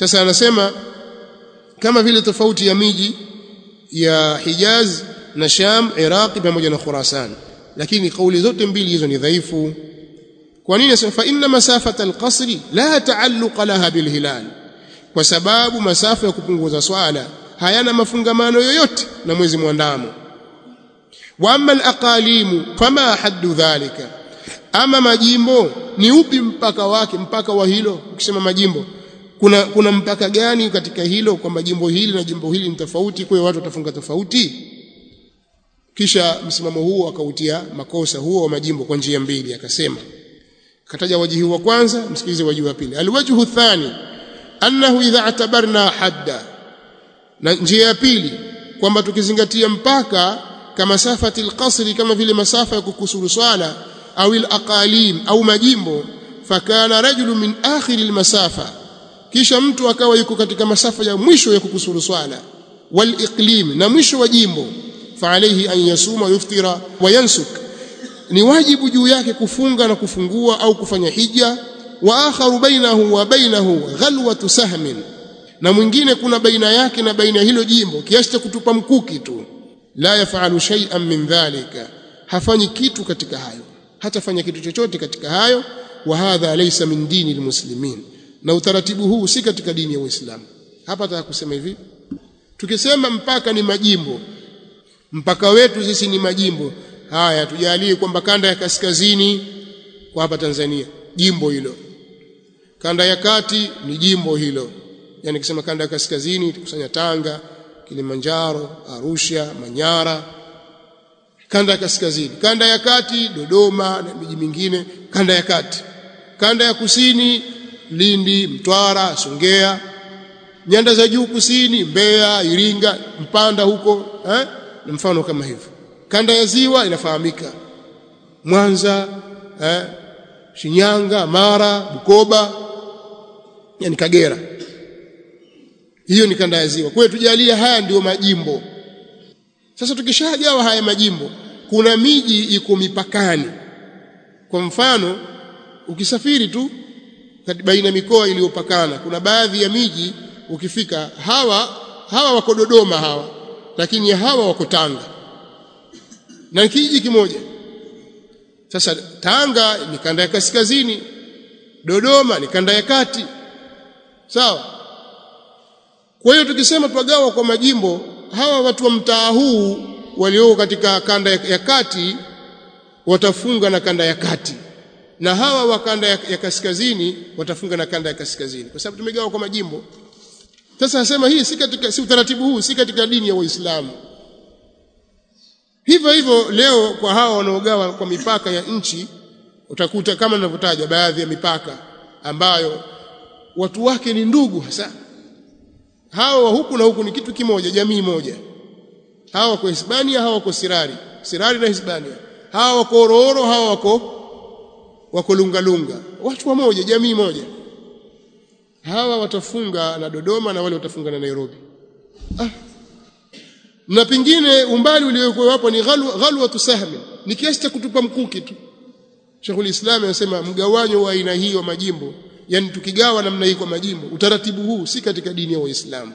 sasa anasema kama vile tofauti ya miji ya Hijaz na Sham Iraqi pamoja na Khurasan lakini kauli zote mbili hizo ni dhaifu kwa nini nasema fa inna masafata alqasri la taalluqa laha bilhilal kwa sababu masafa ya kupunguza swala hayana mafungamano yoyote na mwezi mwandamo wa amma alaqalimu fama haddu dhalika ama majimbo ni upi mpaka wake mpaka wa hilo ukisema majimbo kuna kuna mpaka gani katika hilo kwamba jimbo hili na jimbo hili ni tofauti kwa hiyo watu watafunga tofauti kisha msimamo huo akautia makosa huo wa majimbo kwa njia mbili akasema kataja wajihi wa kwanza msikilize wajihi wa pili alwajhu thani annahu idha atabarna hadda na njia ya pili kwamba tukizingatia mpaka kama safati alqasri kama vile masafa ya kukusuru swala au alaqalim au majimbo fakana rajulu min akhir almasafa kisha mtu akawa yuko katika masafa ya mwisho ya kukusuru swala waliqlim na mwisho wa jimbo فعليه أن يصوم ويفطر وينسك ni wajibu juu yake kufunga na kufungua au kufanya hija wa akharu bainahu wa bainahu ghalwatu sahmin na mwingine kuna baina yake na baina hilo jimbo kiasi cha kutupa mkuki tu la yafalu shay'an min dhalika hafanyi kitu katika hayo hatafanya kitu chochote katika hayo wa hadha laysa min dini almuslimin na utaratibu huu si katika dini ya Uislamu hapa nataka kusema hivi tukisema mpaka ni majimbo mpaka wetu sisi ni majimbo haya tujalie kwamba kanda ya kaskazini kwa hapa Tanzania jimbo hilo kanda ya kati ni jimbo hilo yani kisema kanda ya kaskazini tukusanya Tanga Kilimanjaro Arusha Manyara kanda ya kaskazini kanda ya kati Dodoma na miji mingine kanda ya kati kanda ya kusini Lindi Mtwara Songea nyanda za juu kusini Mbeya Iringa Mpanda huko eh na mfano kama hivyo kanda ya ziwa inafahamika Mwanza eh, Shinyanga Mara Bukoba yani Kagera hiyo ni kanda ya ziwa kwa hiyo tujalie haya ndiyo majimbo sasa tukishagawa haya majimbo kuna miji iko mipakani kwa mfano ukisafiri tu baina mikoa iliyopakana kuna baadhi ya miji ukifika hawa hawa wako Dodoma hawa lakini hawa wako Tanga na kijiji kimoja sasa Tanga ni kanda ya kaskazini Dodoma ni kanda ya kati sawa kwa hiyo tukisema twagawa kwa majimbo hawa watu wa mtaa huu walioko katika kanda ya kati watafunga na kanda ya kati na hawa wa kanda ya, ya kaskazini watafunga na kanda ya kaskazini kwa sababu tumegawa kwa majimbo sasa nasema hii si katika si utaratibu huu si katika dini ya Uislamu hivyo hivyo leo kwa hawa wanaogawa kwa mipaka ya nchi utakuta kama ninavyotaja baadhi ya mipaka ambayo watu wake ni ndugu hasa hawa huku na huku ni kitu kimoja jamii moja hawa wako Hispania hawa wako Sirari Sirari na Hispania hawa wako Ororo hawa wako wako Lungalunga watu wamoja jamii moja hawa watafunga na Dodoma na wale watafunga na Nairobi ah. na pengine umbali uliokuwa hapo ni ghalwa ghalwa sahmi ni kiasi cha kutupa mkuki tu Sheikhul Islam anasema mgawanyo wa aina hii wa majimbo yani tukigawa namna hii kwa majimbo utaratibu huu si katika dini ya Uislamu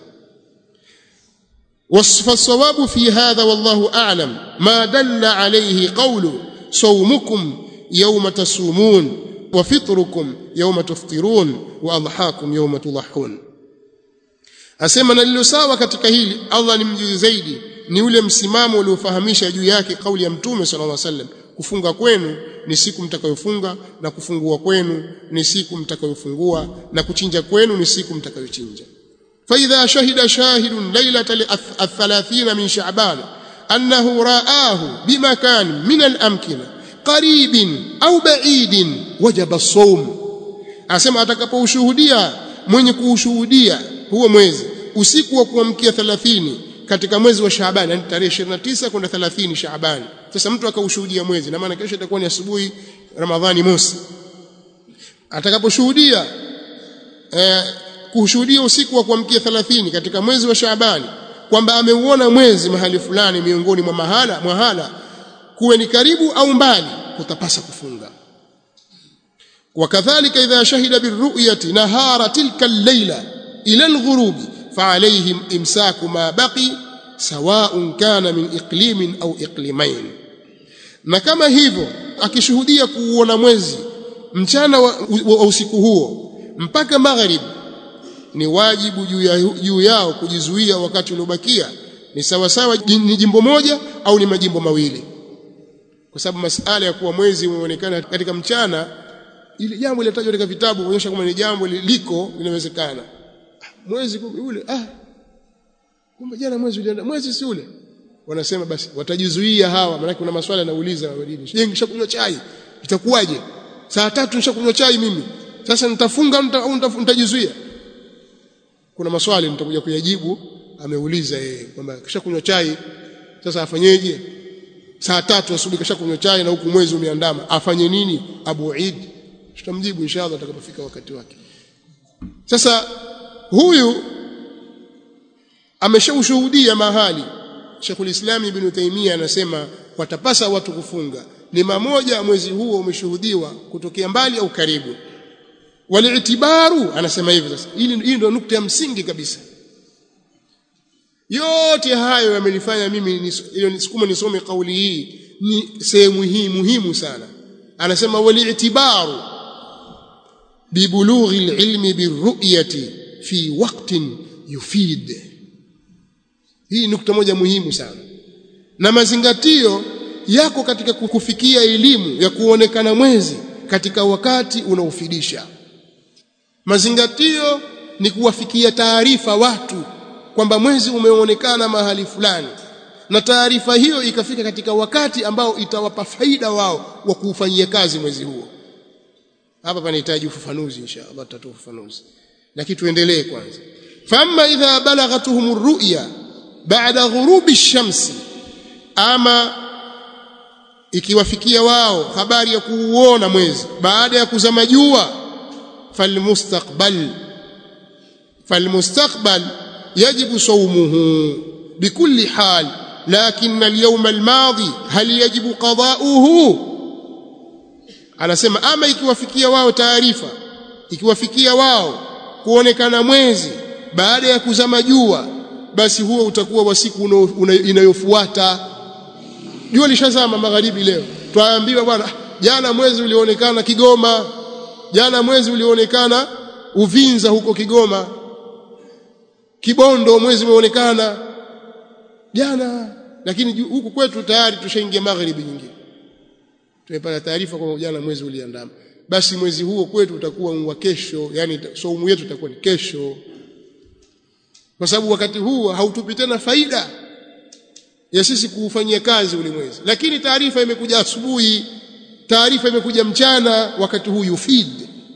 والصواب في هذا والله أعلم ما دل عليه قول صومكم يوم تصومون وفطركم يوم تفطرون واضحاكم يوم تضحون asema na lilo sawa katika hili Allah ni mjuzi zaidi ni ule msimamo uliofahamisha juu yake kauli ya mtume sallallahu alaihi wasallam kufunga kwenu ni siku mtakayofunga na kufungua kwenu ni siku mtakayofungua na kuchinja kwenu ni siku mtakayochinja فإذا شهد شاهد ليلة الثلاثين من شعبان أنه رآه بمكان من الأمكنة qaribin au baidin wajaba as-sawm asema atakapoushuhudia mwenye kuushuhudia huo mwezi usiku wa kuamkia 30 katika mwezi wa Shaaban yani tarehe 29 kwenda 30 Shaaban sasa mtu akaushuhudia mwezi na maana kesho itakuwa ni asubuhi Ramadhani mosi atakaposhuhudia eh, kushuhudia usiku wa kuamkia 30 katika mwezi wa Shaaban kwamba ameuona mwezi mahali fulani miongoni mwa mahala mwahala kuwe ni karibu au mbali kutapasa kufunga wakadhalika idha shahida birru'yati nahara tilka al-layla ila alghurubi فعليهم إمساك ما بقي سواء كان من إقليم أو إقليمين na kama hivyo akishuhudia kuuona mwezi mchana wa, wa usiku huo mpaka magharibi ni wajibu juu ya, juu yao kujizuia wakati uliobakia ni sawa sawa ni jimbo moja au ni majimbo mawili kwa sababu masala ya kuwa mwezi umeonekana katika mchana ili jambo lilotajwa katika vitabu kuonyesha kwamba ni jambo liko linawezekana mwezi ule ah kumbe jana mwezi ulienda mwezi si ule wanasema basi watajizuia hawa maana kuna maswali yanauliza wadini je nishakunywa chai itakuwaje saa tatu nishakunywa chai mimi sasa nitafunga au nitajizuia kuna maswali nitakuja kuyajibu ameuliza yeye kwamba kishakunywa chai sasa afanyeje saa tatu asubuhi kishakunywa chai na huku mwezi umeandama afanye nini Abu Eid tutamjibu inshallah atakapofika wakati wake sasa huyu ameshaushuhudia mahali Sheikhul Islam Ibn Taymiyyah anasema watapasa watu kufunga ni mamoja mwezi huo umeshuhudiwa kutokea mbali au karibu waliitibaru anasema hivyo sasa hili hii ndio nukta ya msingi kabisa yote hayo yamenifanya mimi ile nisukuma nisome kauli hii ni sehemu hii muhimu sana anasema waliitibaru bibulughi alilmi birru'yati fi waqtin yufid hii nukta moja muhimu sana na mazingatio yako katika kufikia elimu ya kuonekana mwezi katika wakati unaofidisha mazingatio ni kuwafikia taarifa watu kwamba mwezi umeonekana mahali fulani na taarifa hiyo ikafika katika wakati ambao itawapa faida wao wa kuufanyia kazi mwezi huo hapa panahitaji ufafanuzi inshallah tutatoa ufafanuzi lakini tuendelee kwanza famma idha balaghatuhum ar-ru'ya ba'da ghurubi ash-shamsi ama ikiwafikia wao habari ya kuuona mwezi baada ya kuzama jua falmustaqbal falmustaqbal yajibu sawmuhu bikulli hal lakin al-yawm al-madi hal yajibu qada'uhu anasema ama ikiwafikia wao taarifa ikiwafikia wao kuonekana mwezi baada ya kuzama jua basi huo utakuwa wa siku inayofuata jua lishazama magharibi leo twaambiwa bwana jana mwezi ulionekana Kigoma jana mwezi ulionekana Uvinza huko Kigoma Kibondo mwezi umeonekana jana lakini huku kwetu tayari tushaingia magharibi nyingine tumepata taarifa kwamba jana mwezi uliandama basi mwezi huo kwetu utakuwa wa kesho yani saumu yetu itakuwa ni kesho kwa sababu wakati huu hautupi tena faida ya sisi kuufanyia kazi ule mwezi lakini taarifa imekuja asubuhi taarifa imekuja mchana wakati huu yufid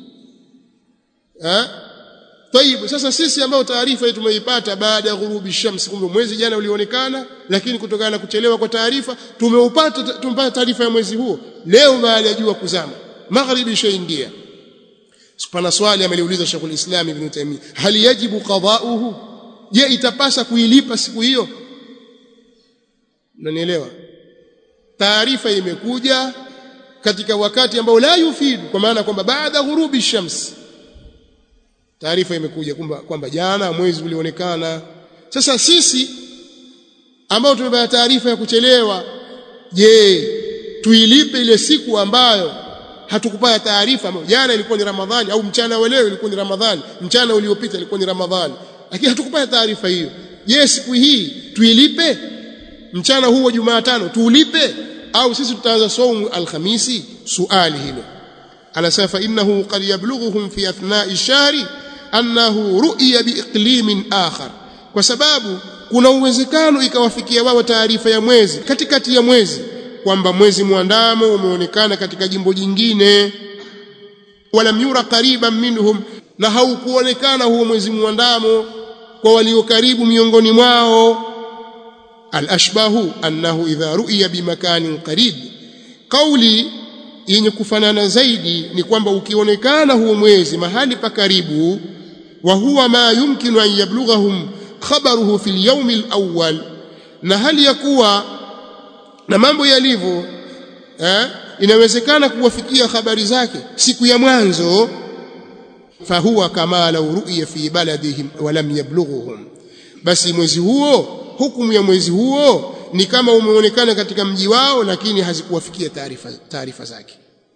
eh Taibu sasa sisi ambao taarifa hii tumeipata baada ya ghurubi shamsi kumbe mwezi jana ulionekana lakini kutokana na kuchelewa kwa taarifa tumeupata tumepata taarifa ya mwezi huo leo baada ya jua kuzama magharibi ishaingia pana swali ameliuliza Sheikhul Islam Ibn Taymiyyah hal yajibu qada'uhu je itapasa kuilipa siku hiyo unanielewa taarifa imekuja katika wakati ambao la yufidu kwa maana kwamba baada ghurubi shams taarifa imekuja kwamba kwamba jana mwezi ulionekana sasa sisi ambao tumepata taarifa ya kuchelewa je tuilipe ile siku ambayo hatukupata taarifa jana ilikuwa ni ramadhani au mchana wa leo ilikuwa ni ramadhani mchana uliopita ilikuwa ni ramadhani lakini hatukupata taarifa hiyo je siku hii tuilipe mchana huu wa Jumatano tuulipe au sisi tutaanza saumu alhamisi suali hilo anasema fa innahu qad yablughuhum fi athna'i shahri annahu ru'ya biiqlimin akhar kwa sababu kuna uwezekano ikawafikia wao taarifa ya mwezi katikati ya mwezi kwamba mwezi mwandamo umeonekana katika jimbo jingine walam yura qariban minhum na haukuonekana huo mwezi mwandamo kwa walio karibu miongoni mwao الأشباه أنه إذا رؤي بمكان قريب قولي yenye kufanana zaidi ni kwamba ukionekana huo mwezi mahali pa karibu wa huwa ma yumkinu an yablughahum khabaruhu fil yawm al-awwal na hali ya kuwa na mambo yalivyo eh inawezekana kuwafikia habari zake siku ya mwanzo fahuwa kama law ru'ya fi baladihim wa lam yablughuhum basi mwezi huo hukumu ya mwezi huo ni kama umeonekana katika mji wao lakini hazikuwafikia taarifa taarifa zake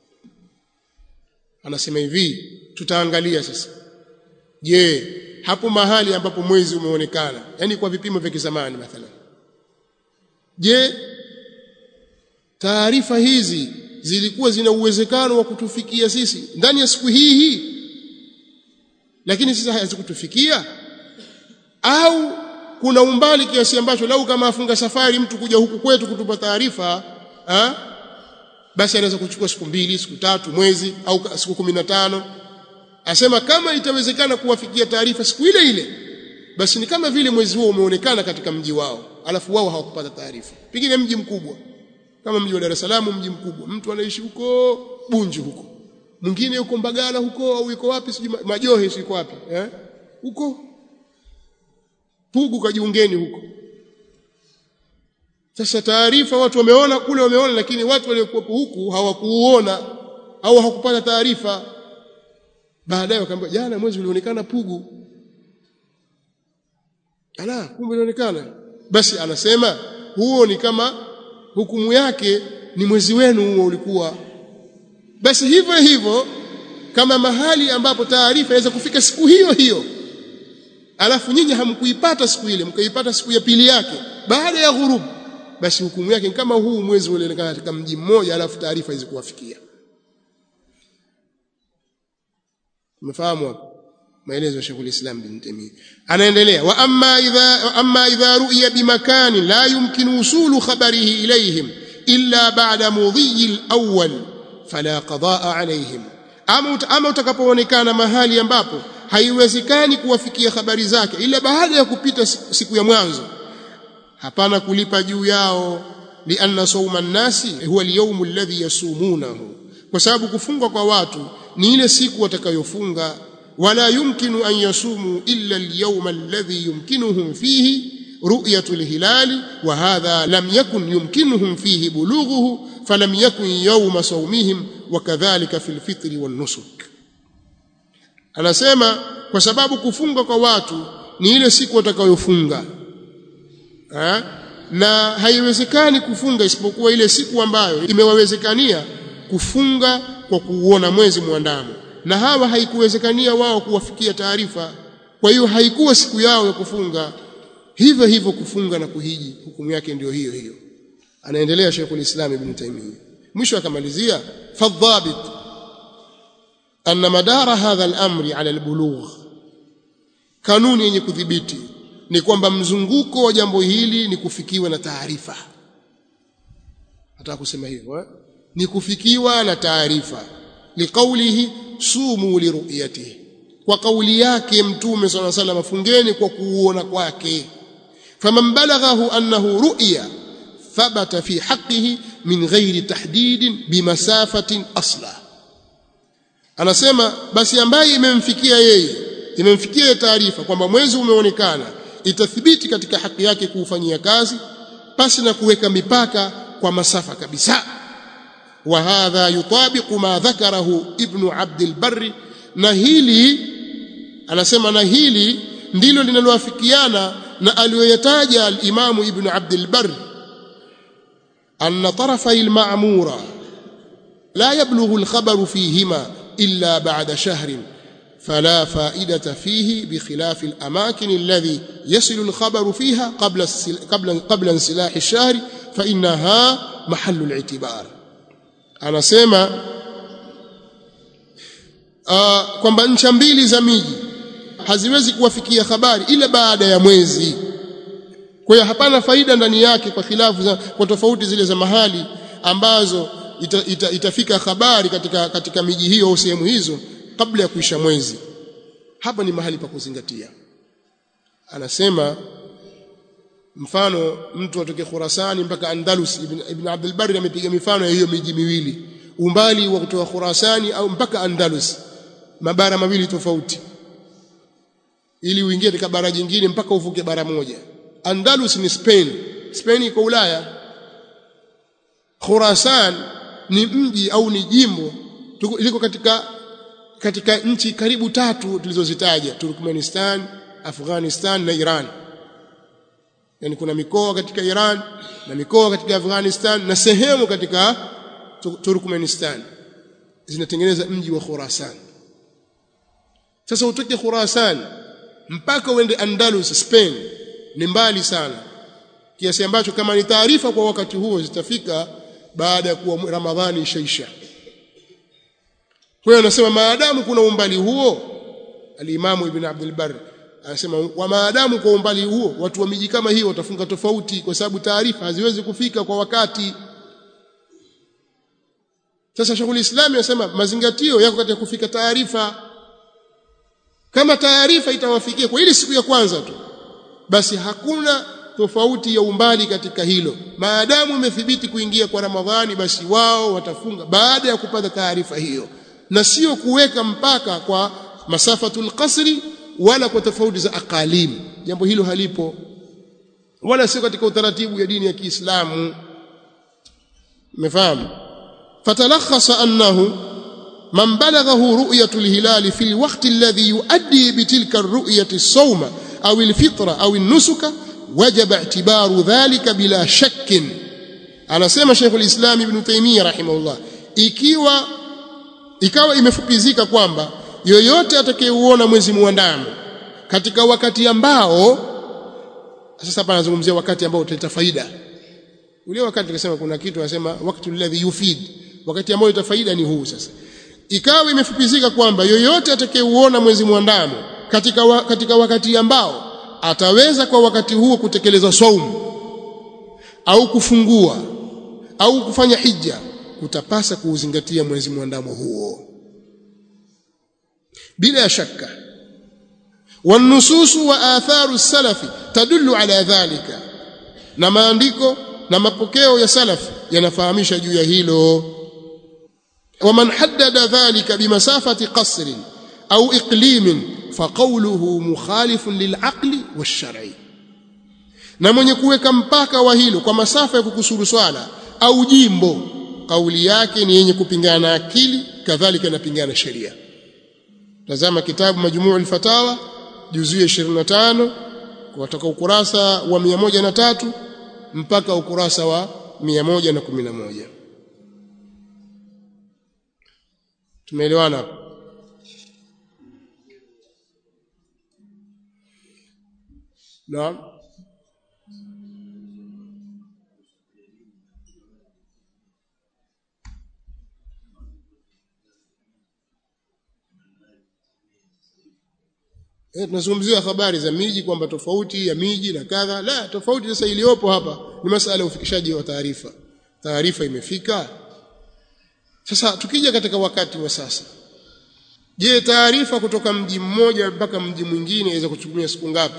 anasema hivi tutaangalia sasa je hapo mahali ambapo mwezi umeonekana yani kwa vipimo vya kizamani mathalan je taarifa hizi zilikuwa zina uwezekano wa kutufikia sisi ndani ya siku hii hii lakini sasa hazikutufikia au kuna umbali kiasi ambacho lau kama afunga safari mtu kuja huku kwetu kutupa taarifa basi anaweza kuchukua siku mbili siku tatu mwezi au siku kumi na tano asema kama itawezekana kuwafikia taarifa siku ile ile basi ni kama vile mwezi huo umeonekana katika mji wao alafu wao hawakupata taarifa pengine mji mkubwa kama mji wa Dar es Salaam mji mkubwa mtu anaishi huko Bunju huko mwingine yuko Mbagala huko au yuko wapi sijui Majohe siko wapi eh huko Pugu kajiungeni huko sasa taarifa watu wameona kule wameona lakini watu waliokuwa huku hawakuuona au hawakupata taarifa baadaye wakaambia jana mwezi ulionekana Pugu ala kumbe ulionekana basi anasema huo ni kama hukumu yake ni mwezi wenu huo ulikuwa basi hivyo hivyo kama mahali ambapo taarifa inaweza kufika siku hiyo hiyo alafu nyinyi hamkuipata siku ile mkaipata siku ya pili yake baada ya ghurubu basi hukumu yake ni kama huu mwezi ulionekana katika mji mmoja alafu taarifa hizi kuwafikia umefahamu hapo maelezo ya Sheikh al-Islam bin Taymiyyah anaendelea wa amma idha wa amma idha ru'ya bimakani la yumkinu usulu khabarihi ilayhim illa ba'da mudhi al-awwal fala qadaa alayhim ama ama utakapoonekana mahali ambapo haiwezekani kuwafikia habari zake ila baada ya kupita siku ya mwanzo hapana kulipa juu yao lianna sawma an-nasi huwa al-yawm alladhi yasumunahu kwa sababu kufunga kwa watu ni ile siku watakayofunga wala yumkinu an yasumu illa al-yawm alladhi yumkinuhum fihi رؤية الهلال وهذا لم يكن يمكنهم فيه بلوغه فلم يكن يوم صومهم وكذلك في الفطر والنسك anasema kwa sababu kufunga kwa watu ni ile siku watakayofunga na haiwezekani kufunga isipokuwa ile siku ambayo imewawezekania kufunga kwa kuuona mwezi mwandamo na hawa haikuwezekania wao kuwafikia taarifa kwa hiyo haikuwa siku yao ya kufunga hivyo hivyo kufunga na kuhiji hukumu yake ndio hiyo hiyo anaendelea Sheikhul Islam Ibn Taymiyyah mwisho akamalizia fadhabit anna madara hadha al-amri ala al-bulugh kanuni yenye kudhibiti ni kwamba mzunguko wa jambo hili ni kufikiwa na taarifa nataka kusema hivyo eh? ni kufikiwa na taarifa liqaulihi sumu liruyatihi kwa kauli yake mtume swalla sallam fungeni kwa kuuona kwake faman balaghahu annahu ru'ya thabata fi haqqihi min ghairi tahdidin bimasafatin asla anasema basi ambaye imemfikia yeye imemfikia taarifa kwamba mwezi umeonekana itathibiti katika haki yake kuufanyia kazi pasi na kuweka mipaka kwa masafa kabisa wa hadha yutabiqu ma dhakarahu ibnu abd albarri na hili anasema na hili ndilo linaloafikiana na aliyoyataja al-Imamu Ibn Abd al-Barr anna tarafay al-ma'mura la yablughu al-khabaru fihima illa ba'da shahrin فلا فائدة فيه بخلاف الأماكن الذي يصل الخبر فيها قبل قبل قبل انسلاح الشهر فإنها محل الاعتبار أنا سيما uh, kwamba ncha mbili za miji haziwezi kuwafikia habari ila baada ya mwezi kwa hiyo hapana faida ndani yake kwa khilafu za, kwa tofauti zile za mahali ambazo ita, ita, itafika habari katika, katika miji hiyo au sehemu hizo kabla ya kuisha mwezi hapa ni mahali pa kuzingatia anasema mfano mtu atoke Khurasani mpaka Andalus ibn, ibn Abdul Barri amepiga mifano ya hiyo miji miwili umbali wa kutoka Khurasani au mpaka Andalus mabara mawili tofauti ili uingie katika bara jingine mpaka uvuke bara moja Andalus ni Spain Spain iko Ulaya Khurasan ni mji au ni jimbo liko katika katika nchi karibu tatu tulizozitaja Turkmenistan Afghanistan na Iran yani kuna mikoa katika Iran na mikoa katika Afghanistan na sehemu katika Turkmenistan zinatengeneza mji wa Khurasan sasa utoke Khurasan mpaka uende Andalus Spain ni mbali sana kiasi ambacho kama ni taarifa kwa wakati huo zitafika baada ya kuwa Ramadhani ishaisha kwa hiyo anasema maadamu kuna umbali huo alimamu ibn Abdul Barr anasema wa maadamu kwa umbali huo watu wa miji kama hiyo watafunga tofauti kwa sababu taarifa haziwezi kufika kwa wakati sasa shughuli islami anasema mazingatio yako katika kufika taarifa kama taarifa itawafikia kwa ile siku ya kwanza tu basi hakuna tofauti ya umbali katika hilo maadamu imethibiti kuingia kwa ramadhani basi wao watafunga baada ya kupata taarifa hiyo na sio kuweka mpaka kwa masafatul qasri wala kwa tofauti za aqalim jambo hilo halipo wala sio katika utaratibu ya dini ya Kiislamu umefahamu fatalakhasa annahu man balaghahu ru'yatu al-hilal fi al-waqt alladhi yuaddi bitilka ar-ru'yati as-sawma aw al-fitra aw an-nusuka wajaba i'tibaru dhalika bila shakkin anasema Sheikh al-Islam Ibn Taymiyyah rahimahullah ikiwa ikawa imefupizika kwamba yoyote atakayeuona mwezi muandamo katika wakati ambao sasa hapa anazungumzia wakati ambao utaleta faida ule wakati tukasema kuna kitu anasema wakati alladhi yufid wakati ambao utaleta faida ni huu sasa ikawa imefupizika kwamba yoyote atakayeuona mwezi muandamo katika wa, katika wakati ambao ataweza kwa wakati huo kutekeleza saumu au kufungua au kufanya hija kutapasa kuuzingatia mwezi muandamo huo bila shaka والنصوص واثار السلف تدل على ذلك na maandiko na mapokeo ya salaf yanafahamisha juu ya hilo ومن حدد ذلك بمسافه قصر او اقليم فقوله مخالف للعقل والشرع na mwenye kuweka mpaka wa hilo kwa masafa ya kukusuru swala au jimbo kauli yake ni yenye kupingana na akili kadhalika inapingana sheria tazama kitabu majmuu al-fatawa juzuu ya 25 kutoka ukurasa wa 103 mpaka ukurasa wa 111 tumeelewana hapo naam Eh, tunazungumzia habari za miji kwamba tofauti ya miji na kadha. La, tofauti sasa iliyopo hapa ni masala ya ufikishaji wa taarifa. Taarifa imefika. Sasa tukija katika wakati wa sasa. Je, taarifa kutoka mji mmoja mpaka mji mwingine inaweza kuchukua siku ngapi?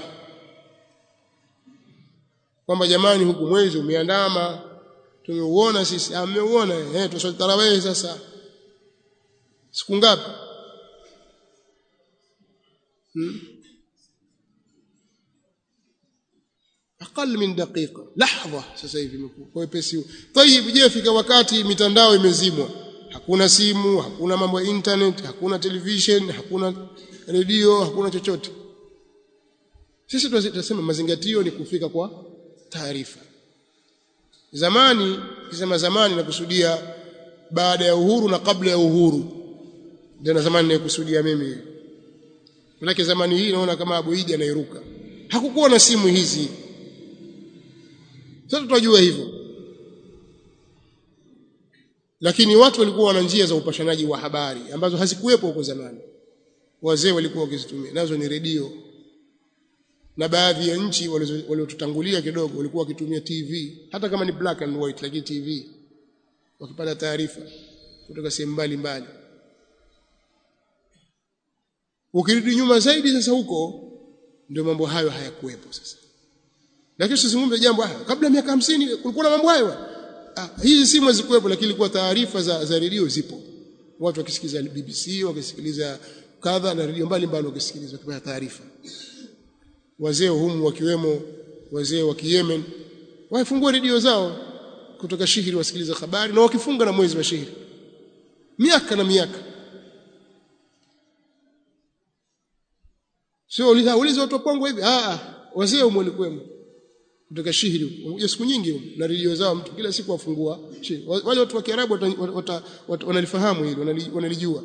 Kwamba jamani huku mwezi umeandama tumeuona sisi, ameuona eh tusali tarawih sasa. Siku ngapi? أقل من دقيقة لحظة sasa hivi kwa wepesi طيب je fika wakati mitandao imezimwa hakuna simu hakuna mambo ya internet hakuna television hakuna redio hakuna chochote sisi tunasema mazingatio ni kufika kwa taarifa zamani kisema zamani nakusudia baada ya uhuru na kabla ya uhuru ndio na zamani nakusudia mimi Manake zamani hii naona kama Abu Idi anairuka. Hakukuwa na simu hizi. Sasa tunajua hivyo. Lakini watu walikuwa wana njia za upashanaji wa habari ambazo hazikuwepo huko zamani. Wazee walikuwa wakizitumia. Nazo ni redio. Na baadhi ya nchi waliotutangulia kidogo walikuwa wakitumia TV, hata kama ni black and white lakini TV. Wakipata taarifa kutoka sehemu mbalimbali. ukirudi nyuma zaidi sasa huko ndio mambo hayo hayakuwepo sasa lakini usizungumze jambo haya kabla miaka hamsini kulikuwa na mambo hayo ah, hizi simu hazikuwepo lakini ilikuwa taarifa za, za redio zipo watu wakisikiliza BBC wakisikiliza kadha na redio mbalimbali wakisikiliza wakipata taarifa wazee humu wakiwemo wazee wa Yemen wafungua redio zao kutoka shihiri wasikiliza habari na wakifunga na mwezi wa shihiri miaka na miaka sio uliza uliza watu wa Pongwe hivi ah wazee umo kwenu kutoka shihiri unakuja siku nyingi huko na redio zao mtu kila siku afungua wale watu wa Kiarabu wanalifahamu hili wanalijua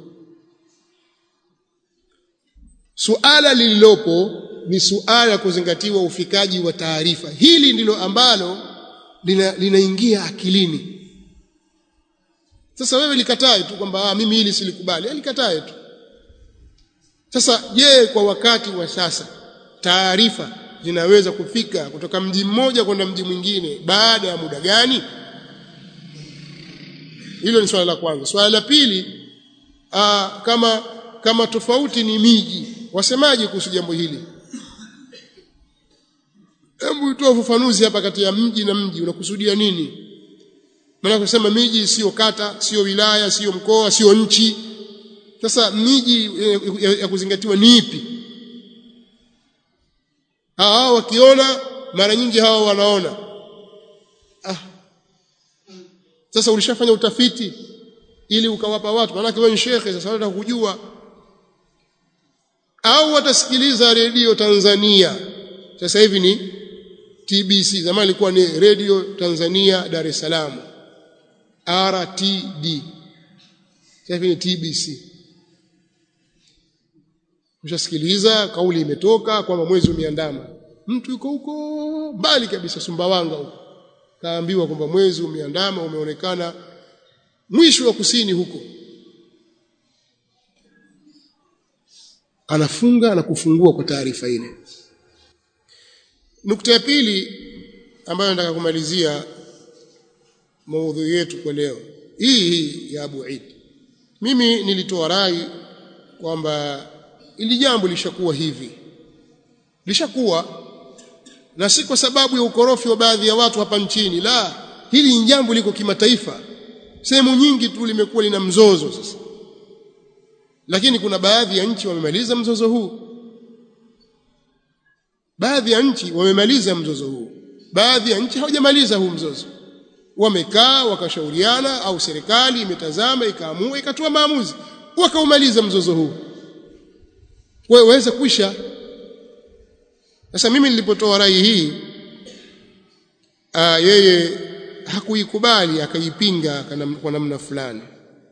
suala lililopo ni suala kuzingatiwa ufikaji wa taarifa hili ndilo ambalo linaingia lina akilini sasa wewe likatae tu kwamba mimi hili silikubali likatae tu sasa je kwa wakati wa sasa taarifa zinaweza kufika kutoka mji mmoja kwenda mji mwingine baada ya muda gani hilo ni swala la kwanza swala la pili aa, kama kama tofauti ni miji wasemaje kuhusu jambo hili hebu toa ufafanuzi hapa kati ya mji na mji unakusudia nini maana kusema miji sio kata sio wilaya sio mkoa sio nchi sasa miji ya kuzingatiwa ni ipi hawa wakiona mara nyingi hawa wanaona ah. sasa ulishafanya utafiti ili ukawapa watu maana wewe ni shekhe sasa wanataka kujua au watasikiliza redio Tanzania sasa hivi ni TBC zamani ilikuwa ni Radio Tanzania Dar es Salaam RTD sasa hivi ni TBC ushasikiliza kauli imetoka kwamba mwezi umeandama mtu yuko huko mbali kabisa Sumbawanga huko kaambiwa kwamba mwezi umeandama umeonekana mwisho wa kusini huko anafunga na kufungua kwa taarifa ile nukta ya pili ambayo nataka kumalizia maudhui yetu kwa leo hii hii ya Abu Eid mimi nilitoa rai kwamba ili jambo lishakuwa hivi lishakuwa na si kwa sababu ya ukorofi wa baadhi ya watu hapa nchini la hili ni jambo liko kimataifa sehemu nyingi tu limekuwa lina mzozo sasa lakini kuna baadhi ya nchi wamemaliza mzozo huu baadhi ya nchi wamemaliza mzozo huu baadhi ya nchi hawajamaliza huu mzozo wamekaa wakashauriana au serikali imetazama ikaamua ikatoa maamuzi wakaumaliza mzozo huu wewe waweza kuisha sasa mimi nilipotoa rai hii aa, yeye hakuikubali akaipinga kwa namna fulani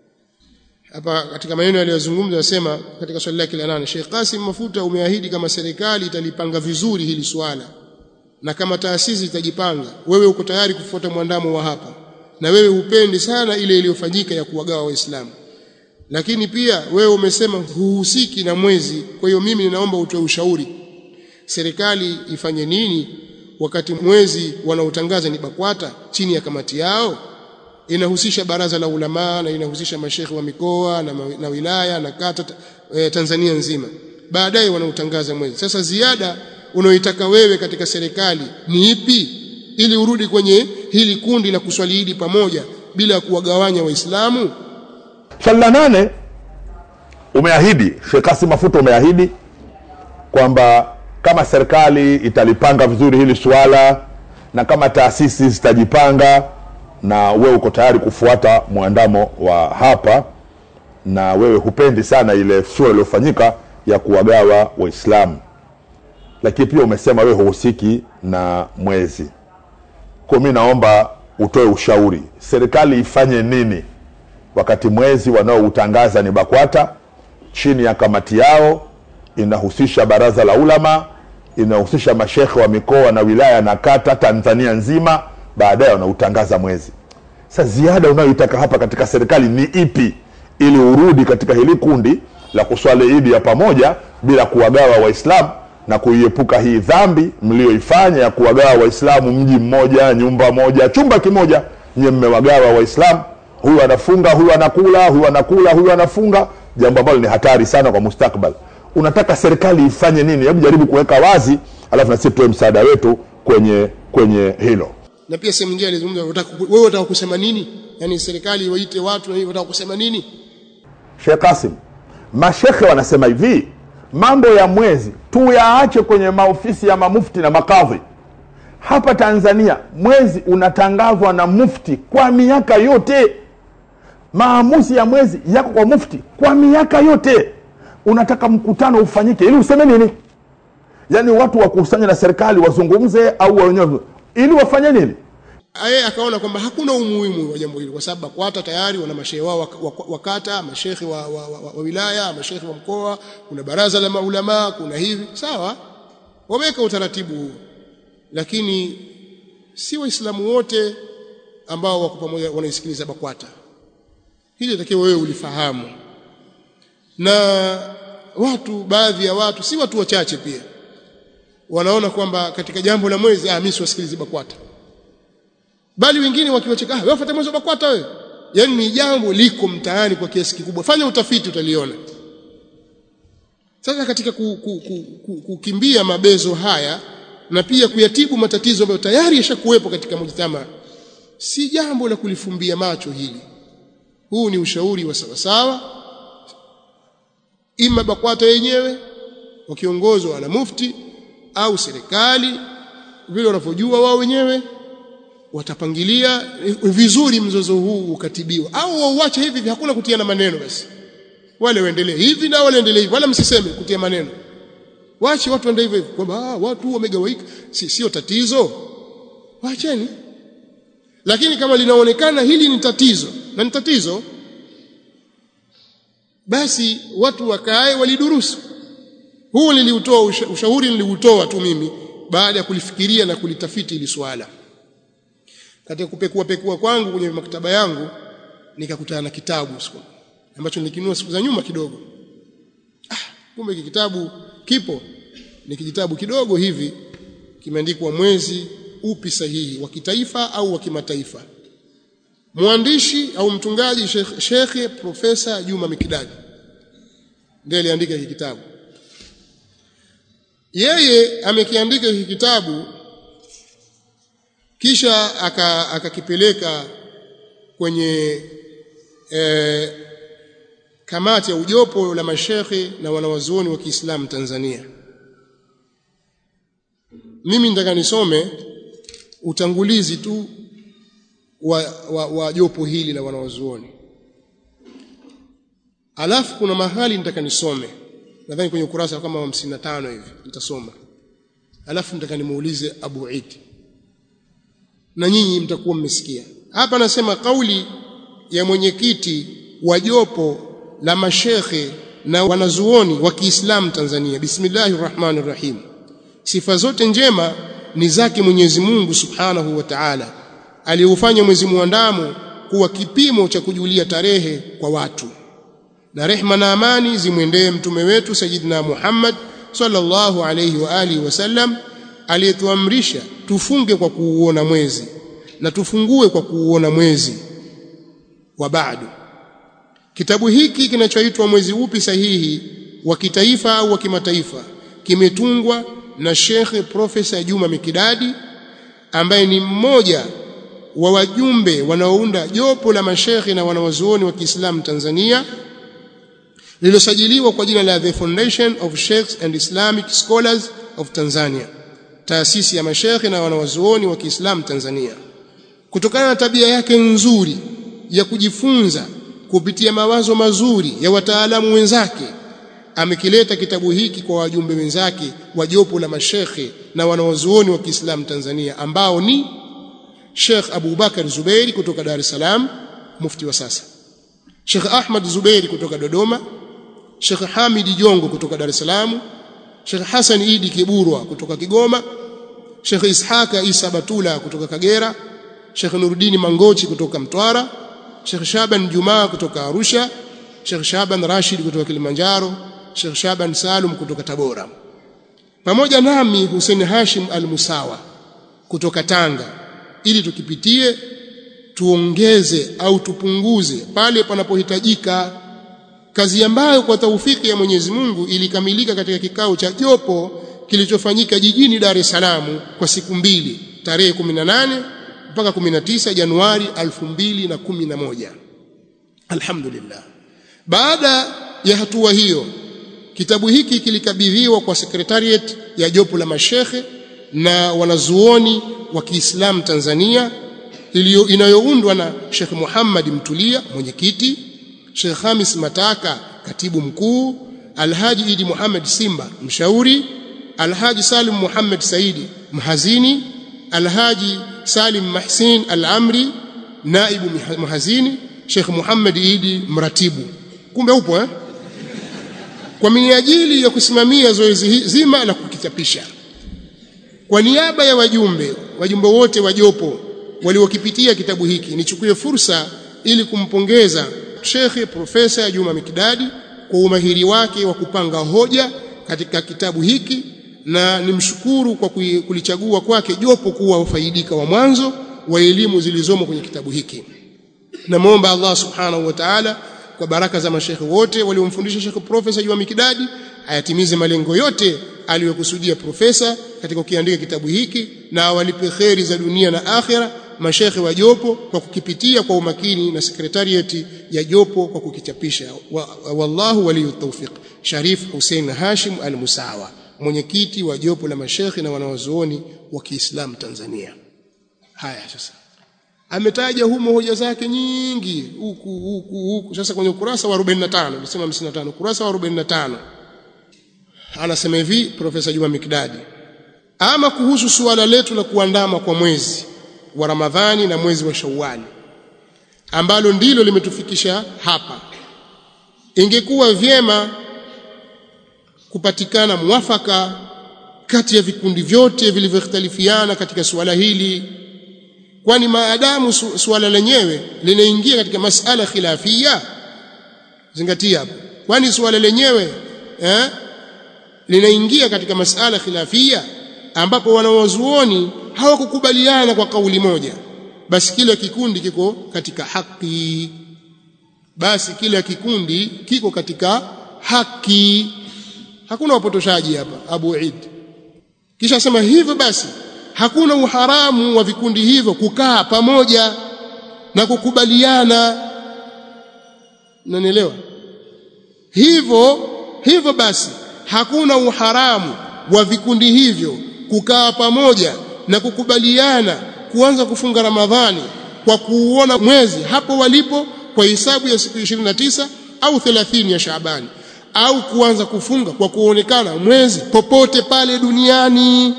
hapa katika maneno aliyozungumza anasema katika swali lake la nane Sheikh Qasim Mafuta umeahidi kama serikali italipanga vizuri hili swala na kama taasisi itajipanga wewe uko tayari kufuata mwandamo wa hapa na wewe hupendi sana ile iliyofanyika ya kuwagawa waislamu lakini pia wewe umesema huhusiki na mwezi kwa hiyo mimi ninaomba utoe ushauri serikali ifanye nini wakati mwezi wanaotangaza ni BAKWATA chini ya kamati yao inahusisha baraza la ulama na inahusisha mashekhe wa mikoa na, na wilaya na kata e, Tanzania nzima baadaye wanautangaza mwezi sasa ziada unaoitaka wewe katika serikali ni ipi ili urudi kwenye hili kundi la kuswali Idi pamoja bila kuwagawanya waislamu swali la nane umeahidi Sheikh Kasim Mafuta umeahidi kwamba kama serikali italipanga vizuri hili suala na kama taasisi zitajipanga na wewe uko tayari kufuata mwandamo wa hapa na wewe hupendi sana ile sura iliyofanyika ya kuwagawa waislamu lakini pia umesema wewe huhusiki na mwezi kwa mi naomba utoe ushauri serikali ifanye nini wakati mwezi wanaoutangaza ni bakwata chini ya kamati yao inahusisha baraza la ulama inahusisha mashekhe wa mikoa na wilaya na kata tanzania nzima baadaye wanautangaza mwezi sa ziada unayoitaka hapa katika serikali ni ipi ili urudi katika hili kundi la kuswali idi ya pamoja bila kuwagawa waislamu na kuiepuka hii dhambi mliyoifanya ya kuwagawa waislamu mji mmoja nyumba moja chumba kimoja nyie mmewagawa waislamu huyu anafunga huyu anakula huyu anakula huyu anafunga jambo ambalo ni hatari sana kwa mustakbal unataka serikali ifanye nini hebu jaribu kuweka wazi alafu nasi tuwe msaada wetu kwenye kwenye hilo na pia sehemu nyingine alizungumza wewe unataka kusema nini yani serikali waite watu na unataka kusema nini Sheikh Kasim mashekhe wanasema hivi mambo ya mwezi tuyaache kwenye maofisi ya mamufti na makadhi hapa Tanzania mwezi unatangazwa na mufti kwa miaka yote maamuzi ya mwezi yako kwa mufti kwa miaka yote unataka mkutano ufanyike ili useme nini yaani watu wakusanye na serikali wazungumze au wenyewe ili wafanye nini yeye akaona kwamba hakuna umuhimu wa jambo hili kwa sababu BAKWATA tayari wana mashehe wao wa- wa- wa kata, mashehe wa, wa, wa, wa wilaya, mashehe wa mkoa, kuna baraza la maulama, kuna hivi. Sawa, wameweka utaratibu huu, lakini si Waislamu wote ambao wako pamoja wanaisikiliza BAKWATA. Hili takiwa wewe ulifahamu, na watu, baadhi ya watu, si watu wachache pia, wanaona kwamba katika jambo la mwezi, ah, mimi siwasikilizi BAKWATA bali wengine wakiwacheka ah wewe fuata mwezi wa BAKWATA wewe yani ni jambo liko mtaani kwa kiasi kikubwa fanya utafiti utaliona sasa katika ku, ku, ku, ku, kukimbia mabezo haya na pia kuyatibu matatizo ambayo tayari yashakuwepo katika mujtama si jambo la kulifumbia macho hili huu ni ushauri wa sawasawa ima BAKWATA yenyewe wakiongozwa na mufti au serikali vile wanavyojua wao wenyewe watapangilia vizuri mzozo huu ukatibiwa au wauache hivi hivi hakuna kutiana maneno basi wale waendelee hivi na wale waendelee hivi wala msiseme kutia maneno waache watu waende hivyo hivyo kwamba ah, watu wamegawaika si sio tatizo waacheni lakini kama linaonekana hili ni tatizo na ni tatizo basi watu wakae walidurusu huu niliutoa usha, ushauri niliutoa tu mimi baada ya kulifikiria na kulitafiti ili swala katika kupekua pekua kwangu kwenye maktaba yangu nikakutana na kitabu siku ambacho nilikinunua siku za nyuma kidogo ah kumbe hiki kitabu kipo ni kijitabu kidogo hivi kimeandikwa mwezi upi sahihi wa kitaifa au wa kimataifa mwandishi au mtungaji Sheikh Sheikh Profesa Juma Mikidadi ndiye aliandika hiki kitabu yeye amekiandika hiki kitabu kisha akakipeleka aka kwenye e, kamati ya ujopo la mashekhe na wanawazuoni wa Kiislamu Tanzania. Mimi nataka nisome utangulizi tu wa, wa, wa jopo hili la wanawazuoni, alafu kuna mahali nitaka nisome, nadhani kwenye ukurasa kama wa 55 hivi nitasoma, alafu nitaka nimuulize Abu Idi na nyinyi mtakuwa mmesikia hapa. Nasema kauli ya mwenyekiti wa jopo la mashekhe na wanazuoni wa Kiislamu Tanzania. Bismillahir Rahmanir Rahim. Sifa zote njema ni zake Mwenyezi Mungu Subhanahu wa Ta'ala, aliufanya mwezi muandamo kuwa kipimo cha kujulia tarehe kwa watu, na rehma na amani zimwendee mtume wetu Sayyidina Muhammad sallallahu alayhi wa alihi wasallam aliyetuamrisha tufunge kwa kuuona mwezi na tufungue kwa kuuona mwezi wa bado. Kitabu hiki kinachoitwa Mwezi Upi Sahihi wa Kitaifa au wa Kimataifa kimetungwa na Sheikh Profesa Juma Mikidadi ambaye ni mmoja wa wajumbe wanaounda jopo la mashekhe na wanawazuoni wa Kiislamu Tanzania lililosajiliwa kwa jina la The Foundation of Sheikhs and Islamic Scholars of Tanzania taasisi ya mashekhe na wanawazuoni wa Kiislamu Tanzania. Kutokana na tabia yake nzuri ya kujifunza kupitia mawazo mazuri ya wataalamu wenzake, amekileta kitabu hiki kwa wajumbe wenzake wa jopo la mashekhe na wanawazuoni wa Kiislamu Tanzania ambao ni Sheikh Abu Bakar Zubeiri kutoka Dar es Salaam, mufti wa sasa, Sheikh Ahmad Zubeiri kutoka Dodoma, Sheikh Hamidi Jongo kutoka Dar es Salaam, Sheikh Hassan Idi Kiburwa kutoka Kigoma, Sheikh Ishaka Isa Batula kutoka Kagera, Sheikh Nuruddin Mangochi kutoka Mtwara, Sheikh Shaban Jumaa kutoka Arusha, Sheikh Shaban Rashid kutoka Kilimanjaro, Sheikh Shaban Salum kutoka Tabora, pamoja nami Hussein Hashim Al-Musawa kutoka Tanga, ili tukipitie tuongeze au tupunguze pale panapohitajika kazi ambayo kwa taufiki ya Mwenyezi Mungu ilikamilika katika kikao cha jopo kilichofanyika jijini Dar es Salaam kwa siku mbili tarehe 18 mpaka 19 Januari 2011. Alhamdulillah. Baada ya hatua hiyo, kitabu hiki kilikabidhiwa kwa sekretariat ya jopo la mashekhe na wanazuoni wa Kiislamu Tanzania iliyo inayoundwa na Sheikh Muhammad Mtulia mwenyekiti Sheikh Hamis Mataka katibu mkuu, Alhaji Idi Muhammad Simba mshauri, Alhaji Salim Muhammad Saidi mhazini Alhaji Salim Mahsin Al-Amri naibu mhazini Sheikh Muhammad Idi mratibu kumbe upo eh kwa minajili ya kusimamia zoezi zima la kukichapisha kwa niaba ya wajumbe wajumbe wote wa jopo waliokipitia kitabu hiki nichukue fursa ili kumpongeza Sheikh Profesa Juma Mikidadi kwa umahiri wake wa kupanga hoja katika kitabu hiki na nimshukuru kwa kulichagua kwake jopo kuwa wafaidika wa mwanzo wa elimu zilizomo kwenye kitabu hiki namwomba Allah subhanahu wa ta'ala kwa baraka za mashekhe wote waliomfundisha Sheikh Profesa Juma Mikidadi ayatimize malengo yote aliyokusudia profesa katika kukiandika kitabu hiki na awalipe kheri za dunia na akhira mashekhe wa jopo kwa kukipitia kwa umakini na sekretariati ya jopo kwa kukichapisha wa, wallahu waliyu tawfiq Sharif Hussein Hashim Al-Musawa mwenyekiti wa jopo la mashekhe na wanawazuoni wa Kiislamu Tanzania haya sasa ametaja humo hoja zake nyingi huku huku huku sasa kwenye ukurasa wa 45 nilisema 55 ukurasa wa 45 anasema hivi profesa Juma Mikdadi ama kuhusu suala letu la kuandama kwa mwezi wa Ramadhani na mwezi wa Shawwali ambalo ndilo limetufikisha hapa ingekuwa vyema kupatikana mwafaka kati ya vikundi vyote vilivyoختلفiana katika suala hili kwani maadamu su, suala lenyewe linaingia katika masala khilafia zingatia hapo kwani suala lenyewe eh linaingia katika masala khilafia ambapo wanawazuoni hawakukubaliana kwa kauli moja basi kila kikundi kiko katika haki basi kila kikundi kiko katika haki hakuna wapotoshaji hapa Abu Eid kisha sema hivyo basi hakuna uharamu wa vikundi hivyo kukaa pamoja na kukubaliana unanielewa hivyo hivyo basi hakuna uharamu wa vikundi hivyo kukaa pamoja na kukubaliana kuanza kufunga Ramadhani kwa kuuona mwezi hapo walipo kwa hisabu ya siku 29 au 30 ya Shaabani au kuanza kufunga kwa kuonekana mwezi popote pale duniani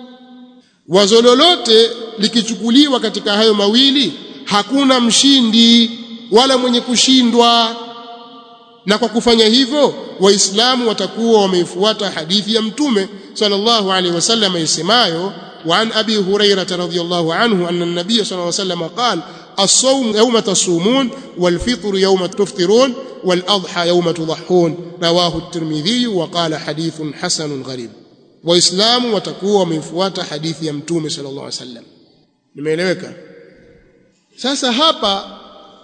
wazo lolote likichukuliwa katika hayo mawili hakuna mshindi wala mwenye kushindwa na kwa kufanya hivyo waislamu watakuwa wameifuata hadithi ya mtume sallallahu alaihi wasallam isemayo وعن أبي هريرة رضي الله عنه أن النبي صلى الله عليه وسلم قال الصوم يوم تصومون والفطر يوم تفطرون والأضحى يوم تضحون رواه الترمذي وقال حديث حسن غريب waislamu watakuwa wamefuata hadithi ya mtume sallallahu alaihi wasallam nimeeleweka sasa hapa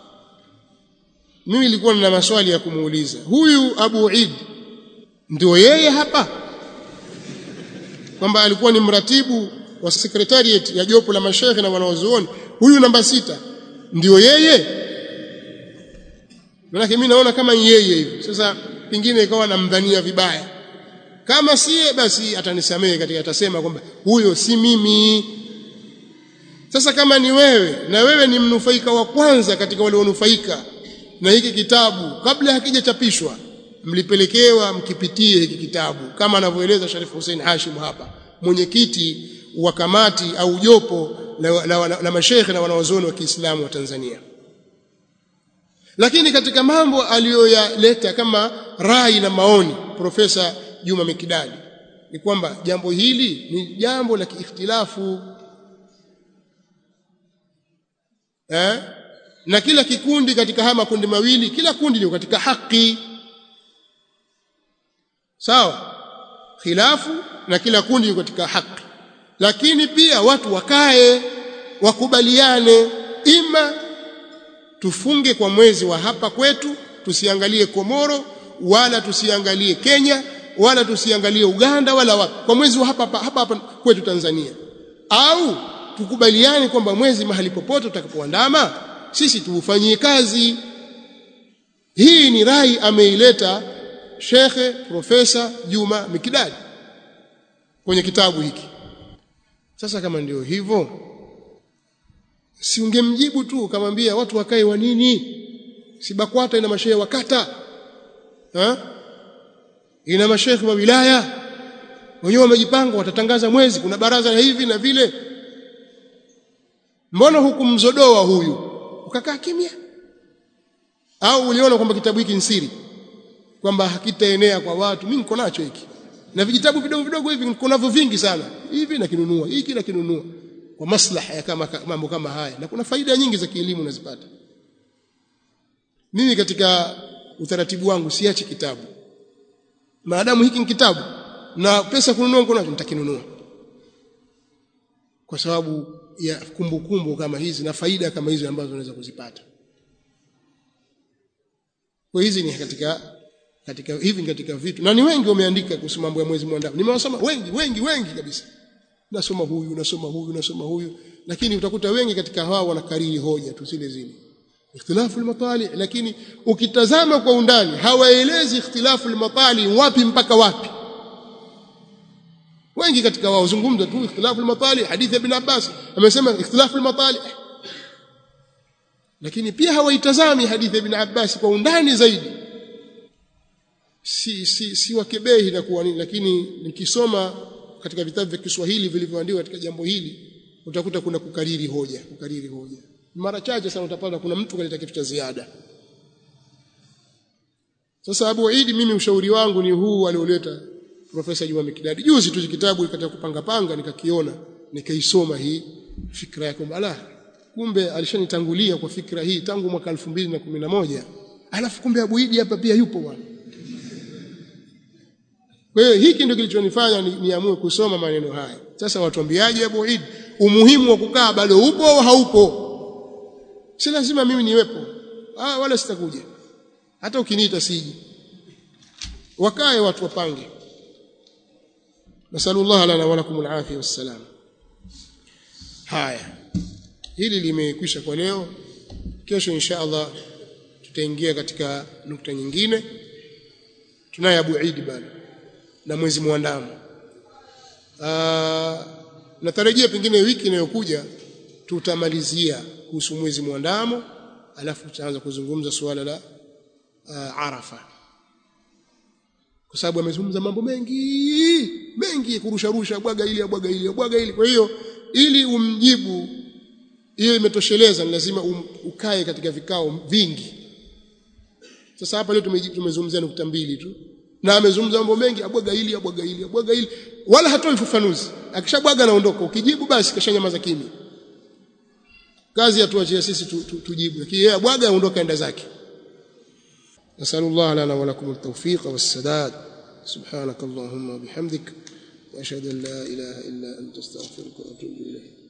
mimi nilikuwa nina maswali ya kumuuliza huyu Abu Eid ndio yeye hapa kwamba alikuwa ni mratibu wa secretariat ya jopo la mashehe na wanaozuoni huyu namba sita ndio yeye maana mimi naona kama yeye hivi sasa pingine ikawa namdhania vibaya kama siye basi atanisamehe katika atasema kwamba huyo si mimi sasa kama ni wewe na wewe ni mnufaika wa kwanza katika wale wanufaika na hiki kitabu kabla hakijachapishwa mlipelekewa mkipitie hiki kitabu kama anavyoeleza Sharif Hussein Hashim hapa mwenyekiti wa kamati au jopo la, la, la, la mashekhe na wanawazuoni wa Kiislamu wa Tanzania lakini katika mambo aliyoyaleta kama rai na maoni profesa Juma Mikidadi ni kwamba jambo hili ni jambo la kiikhtilafu eh? na kila kikundi katika haya makundi mawili kila kundi liko katika haki sawa khilafu na kila kundi liko katika haki lakini pia watu wakae wakubaliane ima tufunge kwa mwezi wa hapa kwetu tusiangalie Komoro wala tusiangalie Kenya wala tusiangalie Uganda wala wapi kwa mwezi wa hapa hapa, hapa, hapa kwetu Tanzania au tukubaliane kwamba mwezi mahali popote utakapoandama sisi tuufanyie kazi hii ni rai ameileta Shekhe Profesa Juma Mikidadi kwenye kitabu hiki sasa kama ndio hivyo si ungemjibu tu ukamwambia watu wakae wa nini si BAKWATA ina mashehe wa kata ha? ina mashehe wa wilaya wenyewe wamejipanga watatangaza mwezi kuna baraza la hivi na vile mbona hukumzodoa huyu ukakaa kimya au uliona kwamba kitabu hiki ni siri kwamba hakitaenea kwa watu mimi niko nacho hiki na vijitabu vidogo vidogo hivi niko navyo vingi sana hivi nakinunua hiki nakinunua kwa maslaha ya kama mambo kama haya na kuna faida nyingi za kielimu unazipata mimi katika utaratibu wangu siachi kitabu maadamu hiki ni kitabu na pesa kununua niko nacho nitakinunua kwa sababu ya kumbukumbu kumbu kama hizi na faida kama hizo ambazo unaweza kuzipata kwa hizi ni katika katika hivi katika vitu na ni wengi wameandika kuhusu mambo ya mwezi mwandamo nimewasoma wengi wengi wengi kabisa nasoma huyu nasoma huyu nasoma huyu lakini utakuta wengi katika hao wanakariri hoja tu zile zile ikhtilafu al-matali lakini ukitazama kwa undani hawaelezi ikhtilafu al-matali wapi mpaka wapi wengi katika wao zungumza tu ikhtilafu al-matali hadithi ya ibn Abbas amesema ikhtilafu al-matali lakini pia hawaitazami hadithi ya ibn Abbas kwa undani zaidi si si si wakebehi na kuwa nini lakini nikisoma katika vitabu vya Kiswahili vilivyoandikwa katika jambo hili utakuta kuna kukariri hoja kukariri hoja mara chache sana utapata kuna mtu kaleta kitu cha ziada sasa Abu Idi mimi ushauri wangu ni huu alioleta Profesa Juma Mikidadi juzi tu kitabu katika kupanga panga nikakiona nikaisoma hii fikra yake ala kumbe alishanitangulia kwa fikra hii tangu mwaka 2011 alafu kumbe Abu Idi hapa pia yupo bwana kwa hiyo hiki ndio kilichonifanya niamue ni kusoma maneno haya sasa watuambiaje Abu Idi umuhimu wa kukaa bado upo au haupo si lazima mimi niwepo ah wala sitakuja hata ukiniita siji wakae watu wapange nasallallahu lana wa lakum alafia wassalam haya hili limekwisha kwa leo kesho insha Allah tutaingia katika nukta nyingine tunaye Abu Eid bado na mwezi muandamo natarajia pengine wiki inayokuja tutamalizia kuhusu mwezi muandamo alafu tutaanza kuzungumza suala la uh, Arafa kwa sababu amezungumza mambo mengi mengi kurusha rusha bwaga ili bwaga ili bwaga ili kwa hiyo ili umjibu hiyo imetosheleza ni lazima um, ukae katika vikao vingi sasa hapa leo tumezungumzia nukta mbili tu na amezungumza mambo mengi abwaga ili abwaga ili abwaga ili wala hatoi ufafanuzi akishabwaga anaondoka ukijibu basi kashanyamaza kimya kazi atuachie sisi tu, tu, tujibu lakini yeye abwaga aondoka enda zake nasallallahu lana wa lakum at-tawfiq was-sadad subhanak allahumma bihamdik wa ashhadu an la ilaha illa anta astaghfiruka wa atubu ilayk